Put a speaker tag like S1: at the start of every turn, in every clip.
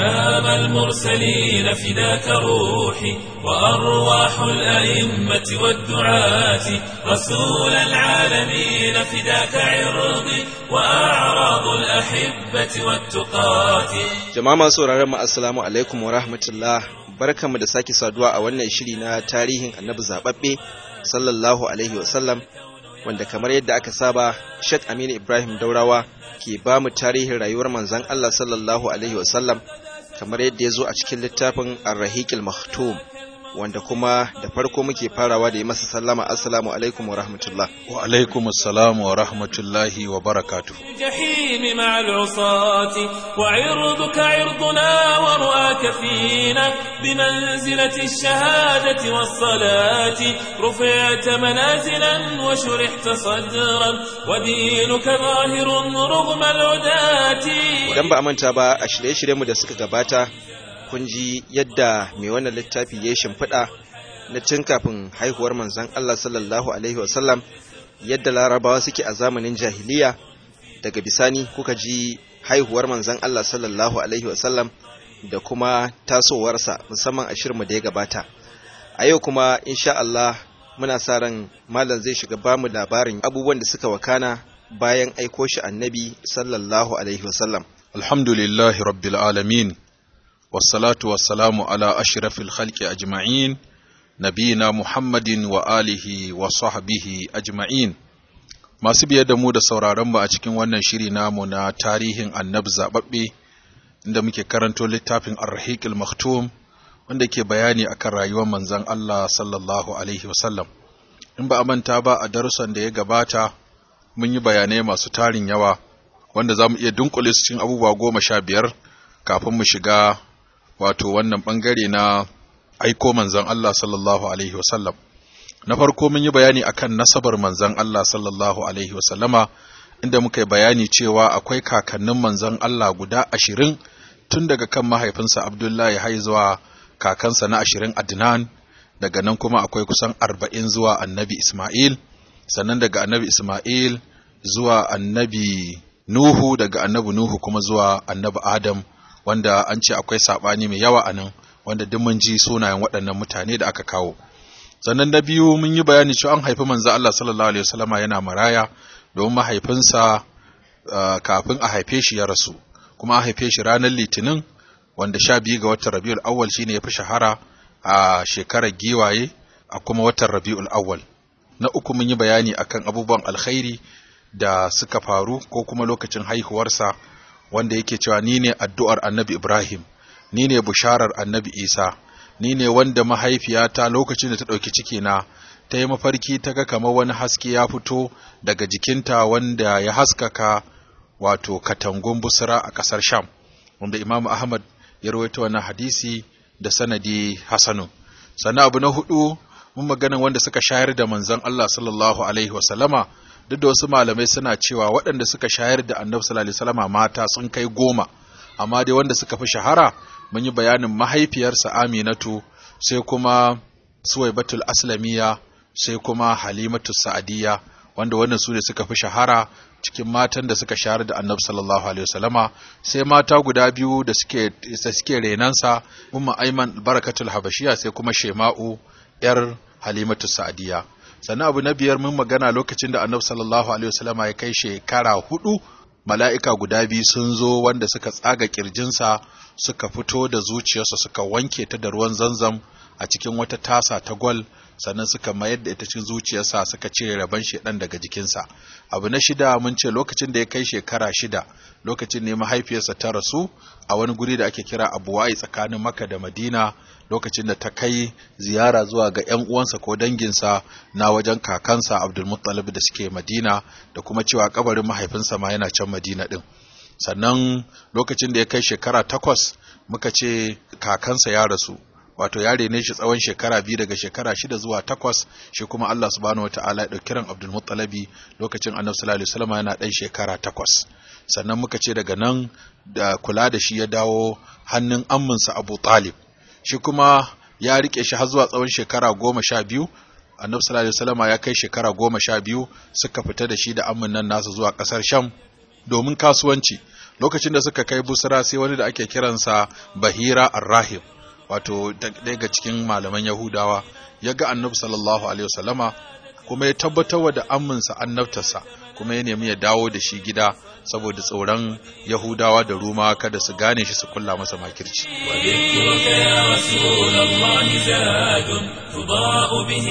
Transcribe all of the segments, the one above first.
S1: إمام المرسلين فداك روحي وأرواح الأئمة والدعاة رسول العالمين فداك عرضي وأعراض الأحبة والتقاة
S2: Jama'a masu sauraron mu assalamu alaikum wa rahmatullah barkanmu da sake saduwa a wannan shiri na tarihin annabi zababbe sallallahu alaihi wa sallam wanda kamar yadda aka saba Sheikh Aminu Ibrahim Daurawa ke ba mu tarihin rayuwar manzon Allah sallallahu alaihi wa sallam kamar yadda ya zo a cikin littafin Ar-Rahiqil Maktum wanda kuma da farko muke farawa da yi masa sallama assalamu alaikum wa rahmatullah
S3: wa alaikum assalam wa rahmatullahi wa barakatuh
S1: الجحيم مع العصاة وعرضك عرضنا ورؤاك فينا بمنزلة الشهادة والصلاة رفعت منازلا وشرحت صدرا ودينك ظاهر رغم العداة
S2: idan ba a manta ba a shirye-shiryenmu da suka gabata kun ji yadda mai wannan littafi ya yi shimfiɗa na cin kafin haihuwar manzon Allah sallallahu alaihi wasallam yadda larabawa suke a zamanin jahiliya daga bisani kuka ji haihuwar manzon Allah sallallahu alaihi wasallam da kuma tasowarsa musamman a shirmu da ya gabata a yau kuma insha Allah muna sa ran malam zai shiga bamu labarin abubuwan da suka wakana bayan aiko shi annabi sallallahu alaihi wasallam
S3: alhamdulillahi rabbil alamin wassalatu wassalamu ala ashrafil khalqi ajma'in nabiyina muhammadin wa alihi wa sahbihi ajma'in masu biye da mu da sauraron mu a cikin wannan shiri namu na tarihin annabi zababbe inda muke karanto littafin ar-rahiqil maktum wanda ke bayani akan rayuwar manzon Allah sallallahu alaihi wasallam in ba a manta ba a darussan da ya gabata mun yi bayanai masu tarin yawa wanda za mu iya dunkule su cikin abubuwa goma sha biyar kafin mu shiga wato wannan bangare na aiko manzon Allah sallallahu alaihi wasallam na farko mun yi bayani akan nasabar manzon Allah sallallahu alaihi wasallama inda muka yi bayani cewa akwai kakannin manzon Allah guda ashirin tun daga kan mahaifinsa Abdullahi har zuwa kakansa na ashirin Adnan daga nan kuma akwai kusan arba'in zuwa annabi Ismail sannan daga annabi Ismail zuwa annabi Nuhu daga annabi Nuhu kuma zuwa annabi Adam wanda an ce akwai saɓani mai yawa a nan wanda duk mun ji sunayen waɗannan mutane da aka kawo sannan na biyu mun yi bayani cewa an haifi manzo Allah sallallahu alaihi wasallama yana maraya domin mahaifinsa uh, kafin a haife shi ya rasu kuma a haife shi ranar litinin wanda sha biyu ga watan rabiul awwal shine ya fi shahara a shekarar giwaye a kuma watan rabiul awwal na uku mun yi bayani akan abubuwan alkhairi da suka faru ko kuma lokacin haihuwarsa wanda yake cewa ni ne addu'ar annabi Ibrahim, ni ne bisharar annabi Isa, ni ne wanda mahaifiyata lokacin da ta ɗauki cikina ta yi mafarki ta ga kamar wani haske ya fito daga jikinta wanda ya haskaka wato katangun busra a ƙasar Sham, wanda Imam Ahmad ya rawaito wannan hadisi da sanadi Hassanu. Sannan abu na hudu mun maganan wanda suka shayar da manzon Allah sallallahu alaihi wasallama duk da wasu malamai suna cewa waɗanda suka shayar da annabi sallallahu alaihi wasallama mata sun kai goma amma dai wanda suka fi shahara mun yi bayanin mahaifiyarsa Aminatu sai kuma Suwaibatul Aslamiya sai kuma Halimatu Sa'adiyya wanda wannan su ne suka fi shahara cikin matan da suka shayar da annabi sallallahu alaihi wasallama sai mata guda biyu da suke da suke renansa umma Aiman Barakatul Habashiya sai kuma Shema'u yar Halimatu Sa'adiyya sannan abu na biyar mun magana lokacin da annabi sallallahu alaihi wasallama ya kai shekara hudu mala'ika guda biyu sun zo wanda suka tsaga kirjinsa suka fito da zuciyarsa suka wanke ta da ruwan zanzam a cikin wata tasa ta gwal sannan suka mayar da ita cikin zuciyarsa suka cire rabon shedan daga jikinsa abu na shida mun ce lokacin da ya kai shekara shida lokacin ne mahaifiyarsa ta rasu a wani guri da ake kira abuwai tsakanin maka da madina lokacin da ta kai ziyara zuwa ga 'yan uwansa ko danginsa na wajen kakansa abdulmuttalib da suke madina da kuma cewa kabarin mahaifinsa ma yana can madina din sannan lokacin da ya kai shekara takwas muka ce kakansa ya rasu wato ya rene shi tsawon shekara biyu daga shekara shida zuwa takwas shi kuma Allah subhanahu wataala ya ɗauki ran Abdul Muttalabi lokacin Annabi sallallahu alaihi wasallam yana ɗan shekara takwas sannan muka ce daga nan da kula da shi ya dawo hannun amminsa Abu Talib shi kuma ya rike shi har zuwa tsawon shekara goma sha biyu Annabi sallallahu alaihi wasallam ya kai shekara goma sha biyu suka fita da shi da ammin nan nasa zuwa ƙasar Sham domin kasuwanci lokacin da suka kai busra sai wani da ake kiransa bahira arrahim wato daga cikin malaman yahudawa ya ga annabi sallallahu alaihi wasallama kuma ya tabbatar da amminsa annabtarsa kuma ya nemi ya dawo da shi gida saboda tsoron Yahudawa da Ruma kada su gane shi su kulla masa makirci.
S1: وذكرك يا رسول الله زاد تضاء به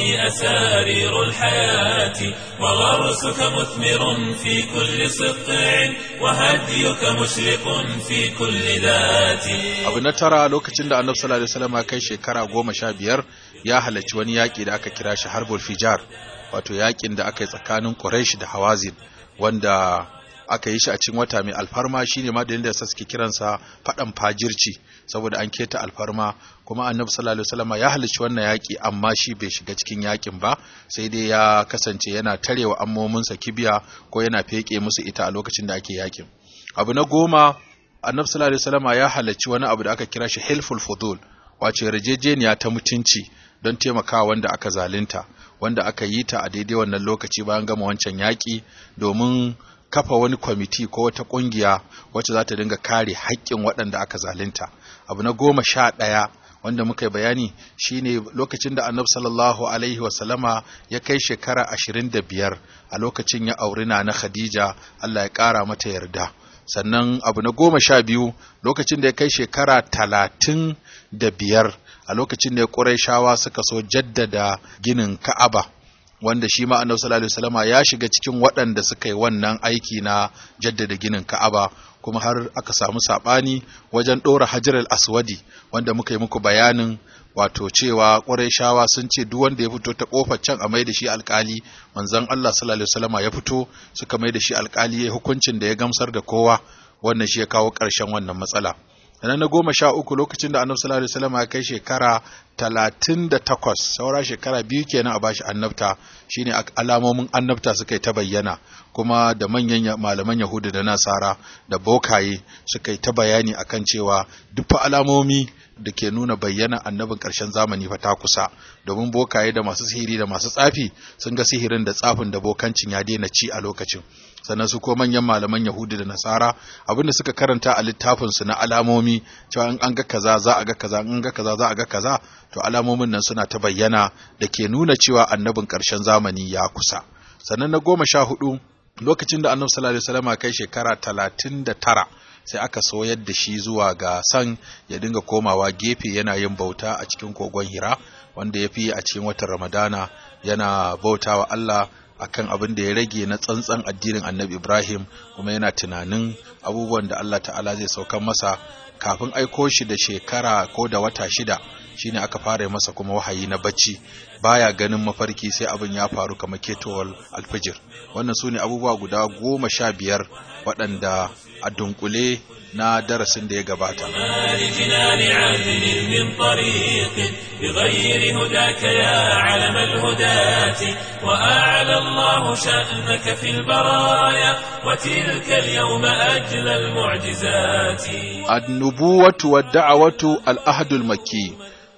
S1: أسارير الحياة وغرسك مثمر في كل سطع وهديك مشرق في كل ذات
S3: Abu na tara lokacin da Annabi sallallahu alaihi wasallam ya kai shekara goma sha biyar ya halarci wani yaƙi da aka kira shi Harbul Fijar wato yaƙin da aka yi tsakanin Quraysh da Hawazin wanda aka yi shi a cikin wata mai alfarma shine ma da yadda suke kiransa faɗan fajirci saboda an keta alfarma kuma annabi sallallahu alaihi wasallam ya halicci wannan yaki amma shi bai shiga cikin yakin ba sai dai ya kasance yana tarewa ammominsa kibiya ko yana feke musu ita a lokacin da ake yakin abu na goma annabi sallallahu alaihi wasallam ya halarci wani abu da aka kira shi hilful fudul wace yarjejeniya ta mutunci don taimakawa wanda aka zalunta wanda aka yi ta a daidai wannan lokaci bayan gama wancan yaƙi domin kafa wani kwamiti ko wata ƙungiya wacce za ta dinga kare haƙƙin waɗanda aka zalunta abu na goma sha ɗaya wanda muka yi bayani shine lokacin da annabi sallallahu alaihi wasallama ya kai shekara ashirin da biyar a lokacin ya auri na na khadija allah ya ƙara mata yarda sannan abu na goma sha biyu lokacin da ya kai shekara talatin da biyar a lokacin da ya ƙurayshawa suka so jaddada ginin ka'aba wanda shi ma annabi sallallahu alaihi wasallama ya shiga cikin waɗanda suka yi wannan aiki na jaddada ginin Ka'aba kuma har aka samu sabani wajen ɗora Hajar al-Aswadi wanda muka yi muku bayanin wato cewa Qurayshawa sun ce duk wanda ya fito ta kofar can a mai da shi alkali manzon Allah sallallahu alaihi wasallama ya fito suka mai da shi alkali ya hukuncin da ya gamsar da kowa wannan shi ya kawo ƙarshen wannan matsala sannan na goma sha uku lokacin da annabi sallallahu alaihi wasallam ya kai shekara talatin da takwas saura shekara biyu kenan a bashi annabta shine alamomin annabta suka yi ta bayyana kuma da manyan malaman yahudu da nasara da bokaye suka yi ta bayani akan cewa duk alamomi da ke nuna bayyana annabin ƙarshen zamani fa ta kusa domin bokaye da masu sihiri da masu tsafi sun ga sihirin da tsafin da bokancin ya daina ci a lokacin sannan su ko manyan malaman Yahudi da Nasara abinda suka karanta a littafin su na alamomi cewa in an ga kaza za a ga kaza in ga kaza za a ga kaza to alamomin nan suna ta bayyana da ke nuna cewa annabin ƙarshen zamani ya kusa sannan na goma sha hudu lokacin da annabi sallallahu alaihi wasallam kai shekara talatin da tara sai aka soyar da shi zuwa ga san ya dinga komawa gefe yana yin bauta a cikin kogon hira wanda ya fi a cikin watan ramadana yana bautawa Allah akan abin da ya rage na tsantsan addinin annabi Ibrahim kuma yana tunanin abubuwan da Allah ta'ala zai saukan masa kafin aiko shi da shekara ko da wata shida shine aka fara masa kuma wahayi na bacci baya ganin mafarki sai abin ya faru kamar ketowar alfijir wannan su ne abubuwa guda goma sha biyar waɗanda a dunkule na darasin da ya gabata
S1: لجنان عدل من طريق بغير هداك يا علم الهداة وأعلى الله شأنك في البرايا وتلك اليوم أجل المعجزات
S3: annubuwatu wa da'awatu al-ahdul makki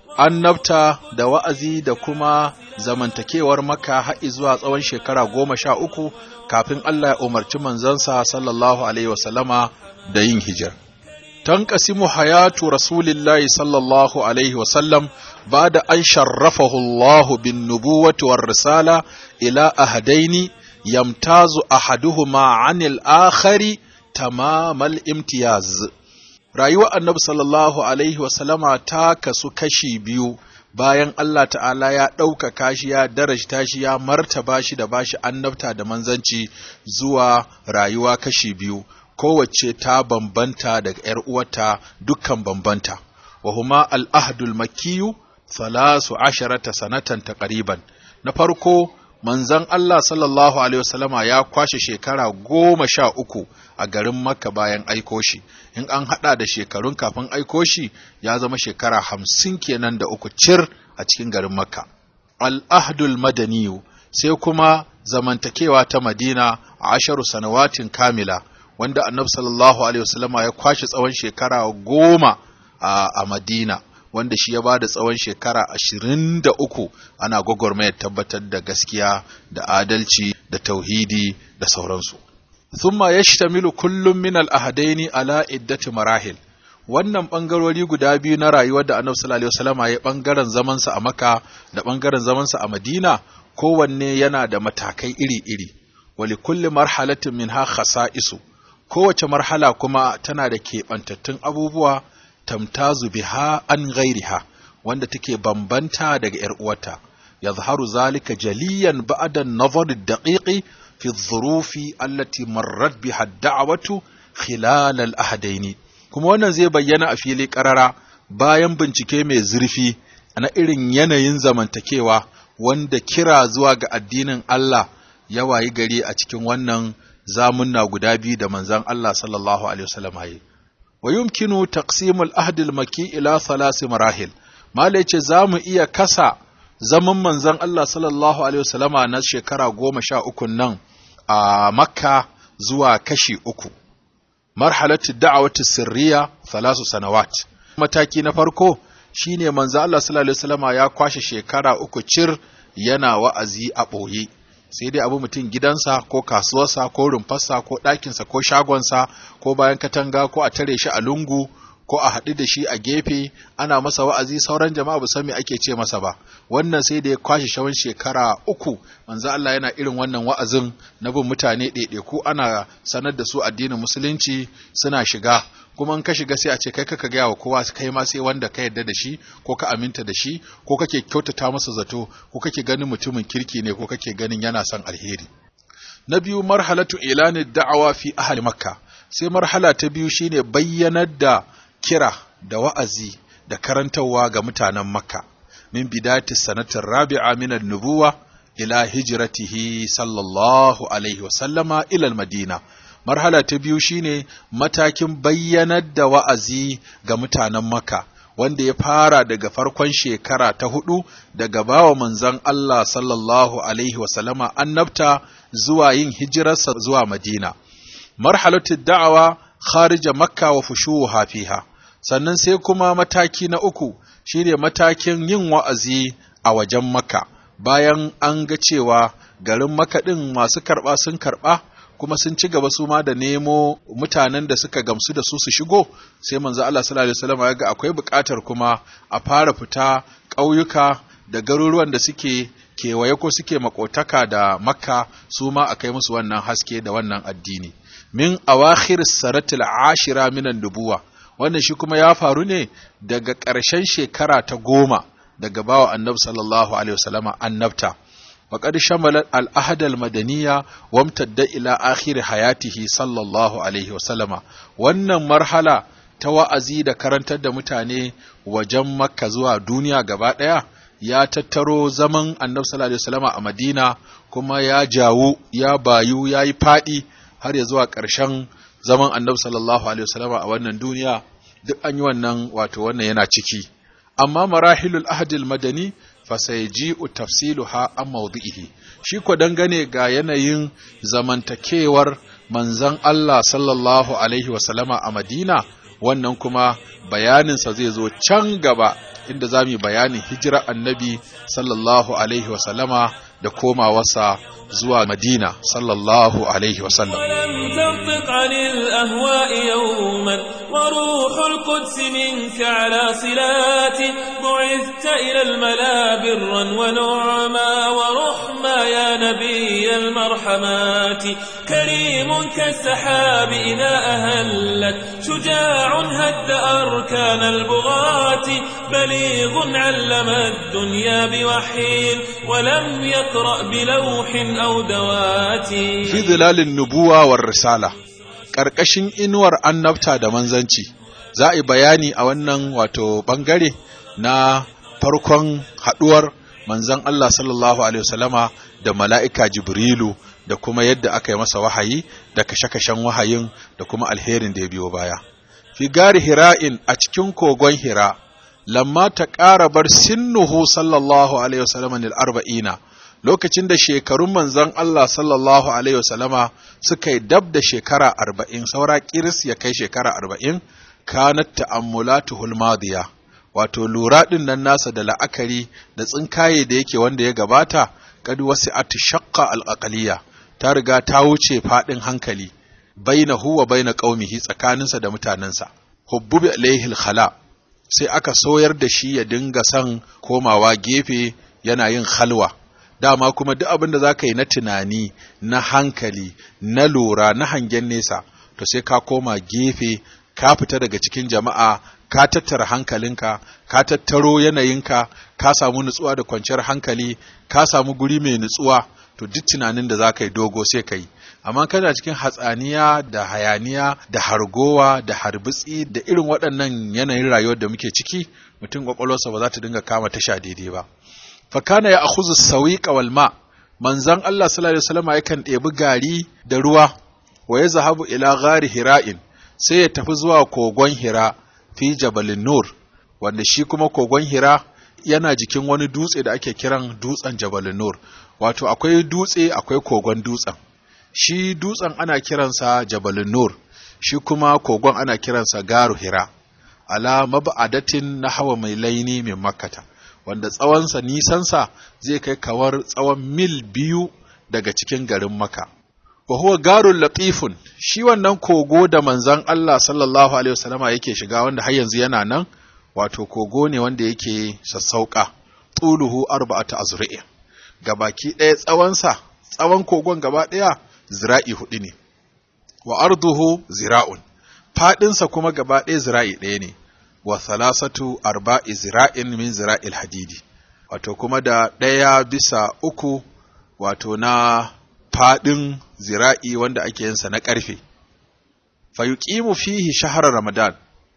S3: annabta da wa'azi da kuma zamantakewar maka har zuwa tsawon shekara goma sha uku kafin Allah ya umarci manzansa sallallahu alaihi wasallama da yin hijir. Tanqasimu hayatu rasulillahi sallallahu alaihi wasallam ba da an sharrafahu Allah bin nubuwati war risala ila ahadaini yamtazu ahaduhuma anil akhari tamamal imtiyaz. rayuwar annabi sallallahu alaihi wasallama ta kasu kashi biyu bayan Allah ta'ala ya ɗaukaka shi ya darajta shi ya martaba shi da bashi annabta da manzanci zuwa rayuwa kashi biyu kowace ta bambanta daga ‘yar uwarta dukkan bambanta wa huma al'ahdul makiyu salasu asharata sanatan taqriban na farko manzon Allah sallallahu Alaihi wasallama ya kwashe shekara goma sha uku a garin Makka bayan aiko shi, in an haɗa da shekarun kafin aiko shi ya zama shekara hamsin kenan da uku cir a cikin garin Makka. Al'ahdul madaniyu sai kuma zamantakewa ta Madina a asharu sanawatin kamila, wanda annabi sallallahu Alaihi wasallama ya kwashe tsawon shekara goma a Madina. wanda shi ya ba da tsawon shekara ashirin da uku ana gwagwarmayar tabbatar da gaskiya da adalci da tauhidi da sauransu thumma yashtamilu kullum min al-ahadaini ala iddati marahil wannan bangarori guda biyu na rayuwar da Annabi sallallahu alaihi wasallam ya bangaren zaman sa a Makka da bangaren zaman sa a Madina kowanne yana da matakai iri-iri wali kulli marhalatin minha khasa'isu kowace marhala kuma tana da keɓantattun abubuwa tamtazu biha an ghairiha wanda take bambanta daga ‘yar uwata, yazharu zalika jaliyan ba'da nazar daqiqi fi dhurufi allati marrat biha da'watu khilal al-ahdaini kuma wannan zai bayyana a fili karara bayan bincike mai zurfi na irin yanayin zamantakewa wanda kira zuwa ga addinin Allah ya wayi gari a cikin wannan zamunna guda biyu da manzon Allah sallallahu alaihi wasallam yayi wa yumkinu taqsimul ahd al-maki ila thalath marahil Mala ce za mu iya kasa zaman manzon Allah sallallahu Alaihi wasallama na shekara goma sha uku nan a Makka zuwa kashi uku. Marhalatu da'awati sirriya thalasu sanawat. Mataki na farko shine manzon Allah sallallahu Alaihi wasallama ya kwashe shekara uku cir yana wa'azi a ɓoye. sai dai abu mutum gidansa ko kasuwarsa ko rumfarsa ko ɗakinsa ko shagonsa ko bayan katanga ko a tare shi a lungu ko a haɗu da shi a gefe ana masa wa'azi sauran jama'a ba san me ake ce masa ba wannan sai da ya kwashe shawon shekara uku manzo Allah yana irin wannan wa'azin na bin mutane ɗaiɗaiku ana sanar da su addinin musulunci suna shiga kuma in ka shiga sai a ce kai kaka gaya wa kowa kai ma sai wanda ka yarda da shi ko ka aminta da shi ko kake kyautata masa zato ko kake ganin mutumin kirki ne ko kake ganin yana son alheri na biyu marhalatu ilani da'awa fi ahli makka sai marhala ta biyu shine bayyanar da kira da wa'azi da karantarwa ga mutanen Makka, min bidati sanatin rabi'a min nubuwa ila hijratihi sallallahu alaihi wasallama ilal madina. Marhala ta biyu shine matakin bayyanar da wa'azi ga mutanen Makka, wanda ya fara daga farkon shekara ta hudu daga bawa manzon Allah sallallahu alaihi wasallama annabta zuwa yin hijirarsa zuwa Madina. Marhalatu da'awa kharija Makka wa fushuha fiha. sannan sai kuma mataki na uku shine matakin yin wa'azi a wajen maka bayan an ga cewa garin maka ɗin masu karɓa sun karɓa kuma sun ci gaba su ma da nemo mutanen da suka gamsu da su su shigo sai manzo Allah sallallahu alaihi wasallam ya ga akwai buƙatar kuma a fara fita ƙauyuka da garuruwan da suke kewaye ko suke makotaka da makka su ma a kai musu wannan haske da wannan addini min awakhir saratil ashira minan nubuwa wannan shi kuma ya faru ne daga ƙarshen shekara ta goma daga bawa annabi sallallahu alaihi wasallama annabta وقد شمل الأهد المدنية وامتد إلى آخر حياته صلى الله عليه وسلم wannan marhala ta wa'azi da karantar da mutane wajen makka zuwa duniya gaba ɗaya ya tattaro zaman annabi sallallahu alaihi wasallama a madina kuma ya jawo ya bayu ya yi faɗi har ya zuwa ƙarshen zaman annabi sallallahu alaihi wasallama a wannan duniya duk an yi wannan wato wannan yana ciki amma marahilul ahdil madani fasaiji'u tafsiluha an mawdi'ihi shi ko dangane ga yanayin zamantakewar manzon Allah sallallahu alaihi wasallama a Madina wannan kuma bayaninsa zai zo can gaba inda za mu yi bayanin hijira annabi sallallahu alaihi wasallama da komawarsa zuwa Madina sallallahu alaihi wasallam
S1: ولم تنطق عن الأهواء يوما وروح القدس منك على صلات بعثت إلى الملا برا ونعما ورحما يا نبي المرحمات كريم كالسحاب إذا أهلت شجاع هد أركان البغاة بليغ علم الدنيا بوحي ولم يقرأ بلوح أو دوات
S3: fi zilalin nubuwa war risala ƙarƙashin inuwar annabta da manzanci za a yi bayani a wannan wato ɓangare na farkon haɗuwar manzan Allah sallallahu alaihi wasallama da mala'ika Jibrilu da kuma yadda aka yi masa wahayi da kashe-kashen wahayin da kuma alherin da ya biyo baya. Fi gari hira'in a cikin kogon hira, lamma ta ƙara bar sinnuhu sallallahu alaihi wasallama nil arba'ina lokacin da shekarun manzon Allah sallallahu Alaihi wasallama suka yi dab da shekara arba'in saura kiris ya kai shekara arba'in kanat ta'ammulatuhul madiya wato lura ɗin nan nasa da la'akari da tsinkaye da yake wanda ya gabata kad wasi'at shaqqa al ta riga ta wuce faɗin hankali bainahu wa baina qaumihi tsakaninsa da mutanensa hubbubi alaihi khala sai aka soyar da shi ya dinga son komawa gefe yana yin halwa dama kuma duk abin da zaka yi na tunani na hankali na lura na hangen nesa to sai ka koma gefe ka fita daga cikin jama'a ka tattara hankalinka ka tattaro yanayinka ka samu nutsuwa da kwanciyar hankali ka samu guri mai nutsuwa to duk tunanin da za ka yi dogo sai ka yi amma kana cikin hatsaniya da hayaniya da hargowa da harbitsi da irin waɗannan yanayin rayuwar da muke ciki mutum kwakwalwarsa ba za ta dinga kama tasha daidai ba fakana ya akhuzu sawiqa wal ma manzon Allah sallallahu alaihi wasallam yakan ɗebi gari da ruwa wa ya zahabu ila ghari hira'in sai ya tafi zuwa kogon hira fi jabalin nur wanda shi kuma kogon hira yana jikin wani dutse da ake kiran dutsen jabalin nur wato akwai dutse akwai kogon dutsen shi dutsen ana kiransa jabalin nur shi kuma kogon ana kiransa garu hira ala mab'adatin na hawa mai laini min makkata wanda tsawonsa nisansa zai kai kawar tsawon mil biyu daga cikin garin maka wa huwa garun latifun shi wannan kogo da manzon Allah sallallahu alaihi wasallama yake shiga wanda har yanzu yana nan wato kogo ne wanda yake sassauka tuluhu arba'atu azra'i gabaki ɗaya tsawonsa tsawon kogon gaba ɗaya zira'i hudu ne wa arduhu zira'un fadinsa kuma gaba ɗaya zira'i ɗaya ne wa salasatu arba'i zira'in min zira'il hadidi wato kuma da ɗaya bisa uku wato na fadin zira'i wanda ake yinsa na ƙarfe fayuqimu fihi shahrar ramadan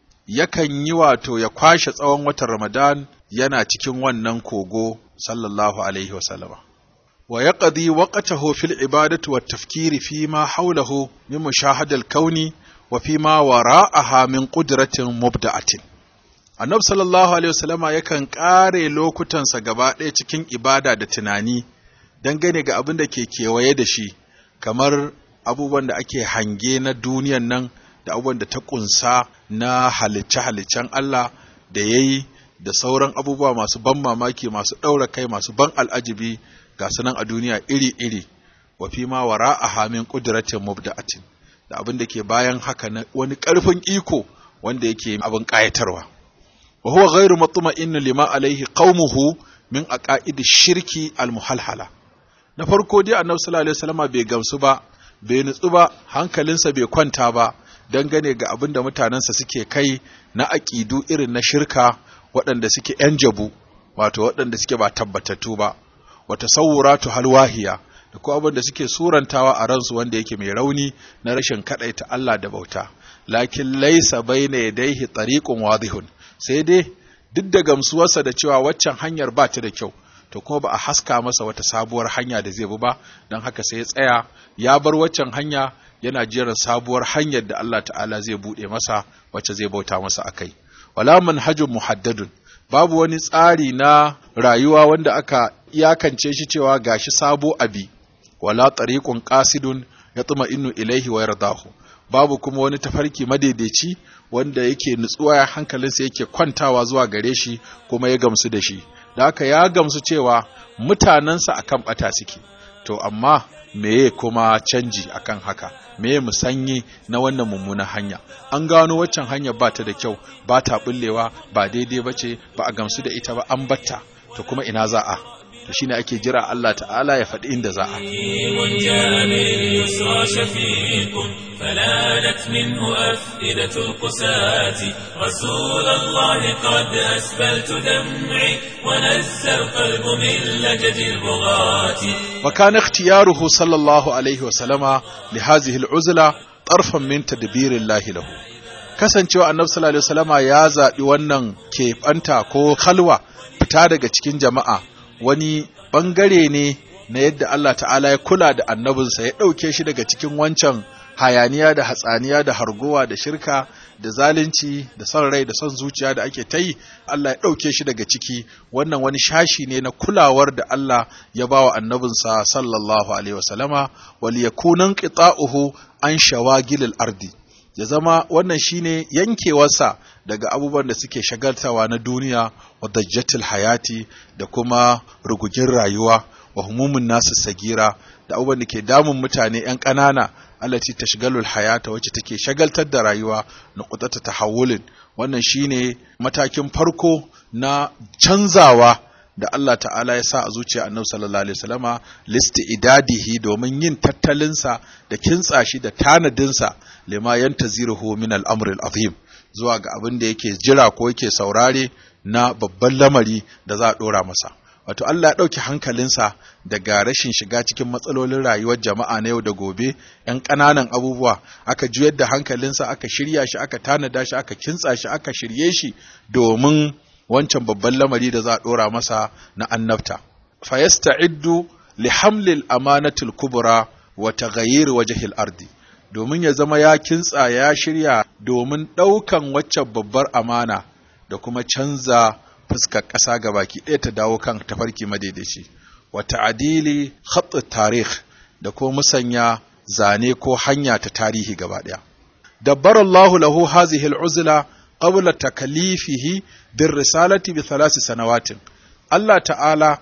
S3: yakan yi wato ya kwashe tsawon watan ramadan yana cikin wannan kogo sallallahu alaihi wasallama wa yaqdi waqtahu fil ibadati wat tafkiri fi ma hawlahu min mushahadal kauni wa fi ma wara'aha min qudratin mubda'atin annabi sallallahu alaihi wasallama yakan kare lokutansa gaba ɗaya cikin ibada da tunani dangane ga abin da ke kewaye da shi kamar abubuwan da ake hange na duniyan nan da abubuwan da ta kunsa na halicce-haliccen Allah da ya yi da sauran abubuwa masu ban mamaki masu ɗaura kai masu ban al'ajibi ga sunan a duniya iri-iri wa fi ma wara a hamin ƙuduratin mubda'atin da abin da ke bayan haka na wani ƙarfin iko wanda yake abin ƙayatarwa wa huwa ghairu matma'innu lima alaihi qaumuhu min aqaidi shirki almuhalhala na farko dai annabi sallallahu alaihi wasallama bai gamsu ba bai nutsu ba hankalinsa bai kwanta ba dangane ga abin da mutanensa suke kai na aƙidu irin na shirka waɗanda suke ‘yan jabu wato waɗanda suke ba tabbatattu ba wata sauratu halwahiya da ko abin da suke surantawa a ransu wanda yake mai rauni na rashin kaɗaita Allah da bauta lakin laisa baina yadaihi tariqun wadihun sai dai duk da gamsuwarsa da cewa waccan hanyar ba ta da kyau to kuma ba a haska masa wata sabuwar hanya da zai bi ba don haka sai ya tsaya ya bar waccan hanya yana jiran sabuwar hanyar da Allah ta'ala zai buɗe masa wacce zai bauta masa akai wala manhajun muhaddadun babu wani tsari na rayuwa wanda aka iyakance shi cewa gashi sabo abi wala tariqun qasidun yatma innu ilaihi wa yardahu babu kuma wani tafarki madaidaici wanda yake nutsuwa hankalinsa yake kwantawa zuwa gare shi kuma ya gamsu da shi da haka ya gamsu cewa mutanensa akan bata suke to amma meye kuma canji akan haka meye musanyi na wannan mummunan hanya an gano waccan hanya ba ta da kyau ba ta bullewa ba daidai ba ce ba a gamsu da ita ba an batta to kuma ina za a to shine ake jira Allah ta'ala ya faɗi inda za a
S1: فلانت منه أفئدة القساة رسول الله قد أسبلت دمعي ونزى القلب من لجج البغاة
S3: وكان اختياره صلى الله عليه وسلم لهذه العزلة طرفا من تدبير الله له kasancewa annabi sallallahu alaihi wasallama ya zaɓi wannan keɓanta ko kalwa fita daga cikin jama'a wani ɓangare ne na yadda Allah ta'ala ya kula da annabinsa ya ɗauke shi daga cikin wancan hayaniya da hatsaniya da hargowa da shirka da zalunci da son rai da son zuciya da ake ta yi Allah ya ɗauke shi daga ciki wannan wani shashi ne na kulawar da Allah ya ba wa annabinsa sallallahu alaihi wasallama wal yakunan qita'uhu an shawagilil ardi ya zama wannan shine yankewarsa daga abubuwan da suke shagaltawa na duniya wa dajjatul hayati da kuma rugugin rayuwa wa humumun nasu sagira da abubuwan da ke damun mutane yan ƙanana allati tashgalul hayata wacce take shagaltar da rayuwa na qutata tahawulin wannan shine matakin farko na canzawa da Allah ta'ala ya sa a zuciya annabi sallallahu alaihi wasallama listi idadihi domin yin tattalinsa da kintsa shi da tanadinsa lima yantaziruhu min al-amr al-azim zuwa ga abin da yake jira ko yake saurare na babban lamari da za a dora masa wato Allah ya ɗauki hankalinsa daga rashin shiga cikin matsalolin rayuwar jama'a na yau da gobe ‘yan ƙananan abubuwa aka juyar da hankalinsa aka shirya shi aka tanada shi aka kintsa shi aka shirye shi domin wancan babban lamari da za a ɗora masa na annabta fayasta'iddu li hamlil amanatil kubra wa taghayyir wajhil ardi domin ya zama ya kintsa ya shirya domin ɗaukan waccan babbar amana da kuma canza fuskar ƙasa ga baki ɗaya ta dawo kan tafarki madaidaici wa ta'adili khatt tarikh da ko musanya zane ko hanya ta tarihi gaba ɗaya dabbara Allahu lahu hazihi al-uzla qabla takalifihi bir risalati bi thalath sanawatin Allah ta'ala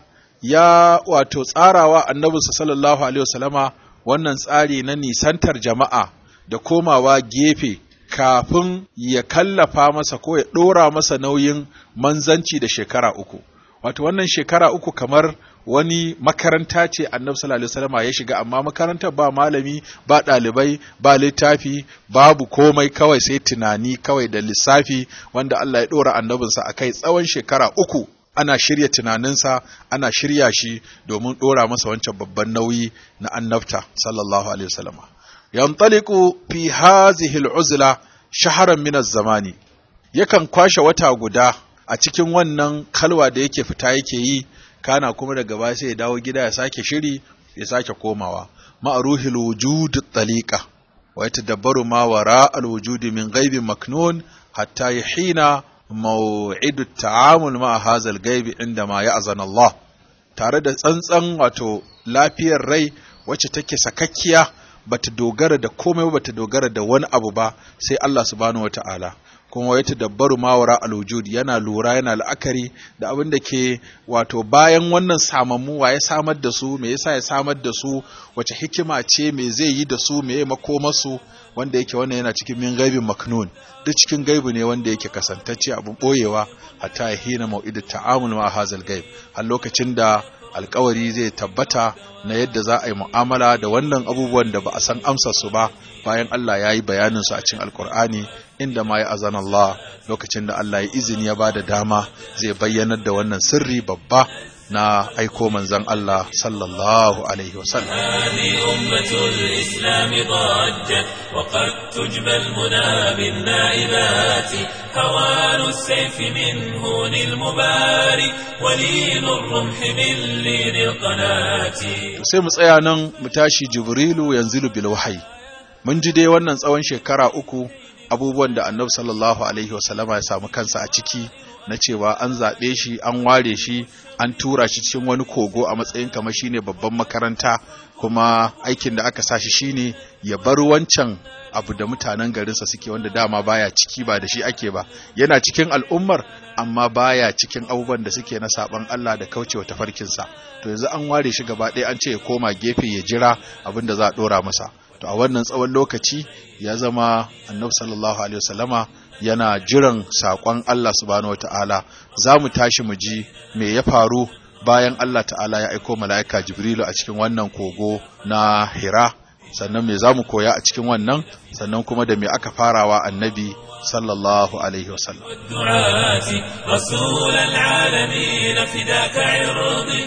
S3: ya wato tsarawa annabi sallallahu alaihi wasallama wannan tsari na nisantar jama'a da komawa gefe kafin ya kallafa masa ko ya ɗora masa nauyin manzanci da shekara uku. Wato wannan shekara uku kamar wani makaranta ce annabi sallallahu alaihi wasallam ya shiga amma makarantar ba malami ba ɗalibai ba littafi babu komai kawai sai tunani kawai da lissafi wanda Allah ya ɗora annabinsa a kai tsawon shekara uku ana shirya tunaninsa ana shirya shi domin ɗora masa wancan babban nauyi na annabta sallallahu alaihi wasallam yantaliqu fi hazihi al'uzla shaharan min zamani yakan kwashe wata guda a cikin wannan kalwa da yake fita yake yi kana kuma daga baya sai ya dawo gida ya sake shiri ya sake komawa ma'ruhil wujud taliqa wa yatadabbaru ma wara al-wujud min ghaibin maknun hatta yahina maw'idu at-ta'amul ma hadha al-ghaib inda ma ya'zana Allah tare da tsantsan wato lafiyar rai wacce take sakakkiya bata dogara da komai ba bata dogara da wani abu ba sai Allah subhanahu wata'ala kuma ya tadabbaru mawara alwujud yana lura yana la'akari da abin da ke wato bayan wannan samammu wa ya samar da su me yasa ya samar da su wace hikima ce me zai yi da su me ya makomarsu wanda yake wannan yana cikin min gaibin maknun duk cikin gaibu ne wanda yake kasantacce abin boyewa hatta ya hina mau'idu ta'amul ma hazal gaib har lokacin da alkawari zai tabbata na yadda za a yi mu'amala da wannan abubuwan da ba a san amsar su ba bayan Allah ya yi bayanin su a cikin alkur'ani inda ma ya azan Allah lokacin da Allah ya izini ya ba da dama zai bayyanar da wannan sirri babba na aiko manzon Allah sallallahu alaihi wasallam
S1: هذه أمة الإسلام ضجت وقد تجبى المنى بالنائبات هوان السيف من هون المبارك ولين الرمح من لين القناة
S3: sai mu tsaya nan mu tashi jibrilu yanzilu bil wahyi mun ji dai wannan tsawon shekara uku abubuwan da annabi sallallahu alaihi wasallama ya samu kansa a ciki na cewa an zaɓe shi an ware shi an tura shi cikin wani kogo a matsayin kamar shine babban makaranta kuma aikin da aka sa shi shine ya bar wancan abu da mutanen garinsa suke wanda dama baya ciki ba da shi ake ba yana cikin al'ummar amma baya cikin abubuwan da suke na saban Allah da kaucewa tafarkinsa to yanzu an ware shi gaba ɗaya an ce ya koma gefe ya jira abin da za a ɗora masa to a wannan tsawon lokaci ya zama annabi sallallahu alaihi wasallama yana jiran saƙon Allah subhanahu wata'ala za mu tashi mu ji me ya faru bayan Allah ta'ala ya aiko mala'ika Jibrilu a cikin wannan kogo na Hira sannan me za mu koya a cikin wannan sannan kuma da me aka farawa annabi sallallahu alaihi wasallam
S1: الدعاة رسول العالمين فداك عرضي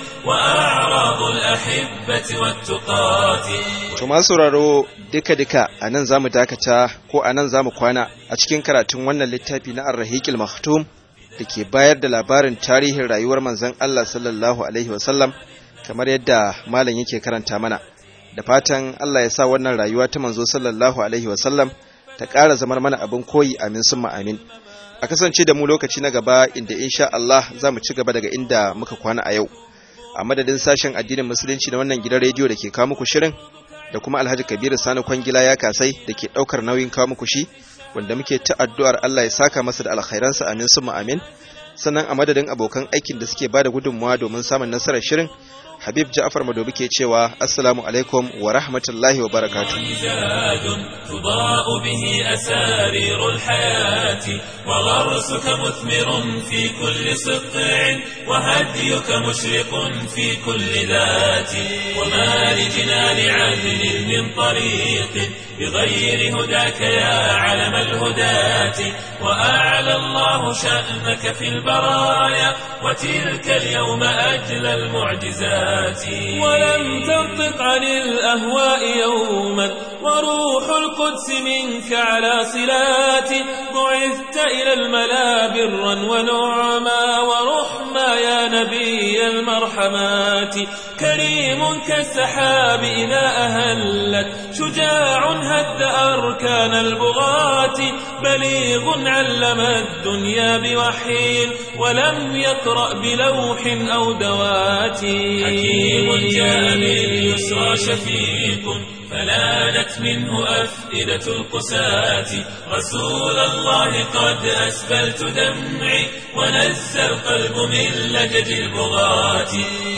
S1: وأعراض الأحبة والتقاة
S2: To masu sauraro duka-duka a nan za mu dakata ko a nan za mu kwana a cikin karatun wannan littafi na Ar-Rahiqil Maktum da ke bayar da labarin tarihin rayuwar manzon Allah sallallahu alaihi wasallam kamar yadda malam yake karanta mana. Da fatan Allah ya sa wannan rayuwa ta manzo sallallahu alaihi wasallam ta ƙara zamar mana abin koyi amin summa amin. A kasance da mu lokaci na gaba inda insha Allah za mu ci gaba daga inda muka kwana a yau. A madadin sashen addinin musulunci na wannan gidan rediyo da ke kawo muku shirin da kuma Alhaji Kabiru Sani Kwangila ya kasai da ke ɗaukar nauyin kawo muku shi wanda muke ta addu'ar Allah ya saka masa da alkhairansa amin summa amin sannan a madadin abokan aikin da suke bada gudunmawa domin samun nasarar shirin habib ja'far madobi ke cewa assalamu alaikum wa rahmatullahi wa barakatuh
S1: زاد تضاء به أسارير الحياة وغرسك مثمر في كل سطع وهديك مشرق في كل ذات وما لجنان عدل من طريق بغير هداك يا علم الهداة وأعلى الله شأنك في البرايا وتلك اليوم أجلى المعجزات ولم تنطق عن الأهواء يوما وروح القدس منك على صلات بعثت إلى الملا برا ونعما ورحما يا نبي المرحمات كريم كالسحاب إذا أهلت شجاع هد أركان البغاة بليغ علم الدنيا بوحي ولم يقرأ بلوح أو دوات حكيم جاء باليسرى شفيق فلانت منه أفئدة القساة رسول الله قد أسبلت دمعي ونزى القلب من لجج البغاة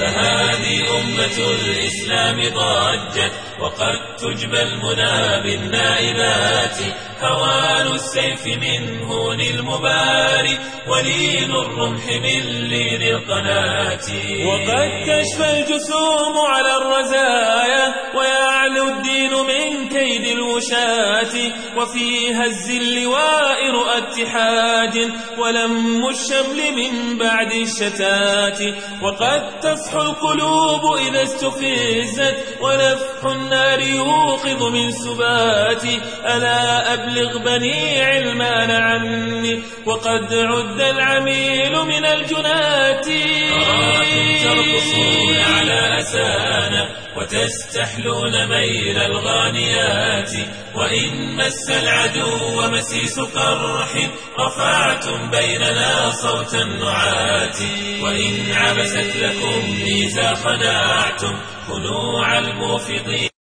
S1: فهذه أمة الإسلام ضجت وقد تجبى المنى بالنائبات هوان السيف من هون المباري ولين الرمح من لين القناة وقد كشف الجسوم على الرزايا ويعلو الدين من كيد الوشاة وفي هز اللواء رؤى اتحاد ولم الشمل من بعد الشتات وقد تصحو القلوب إذا استفزت ونفح النار يوقظ من سبات ألا أبلغ بني علمان عني وقد عد العميل من الجنات أراكم ترقصون على أسانا وتستحلون ميل الغانيات وإن مس العدو مسيس قرح رفعتم بيننا صوت النعات وإن عبست لكم ميزا خنعتم خنوع الموفضين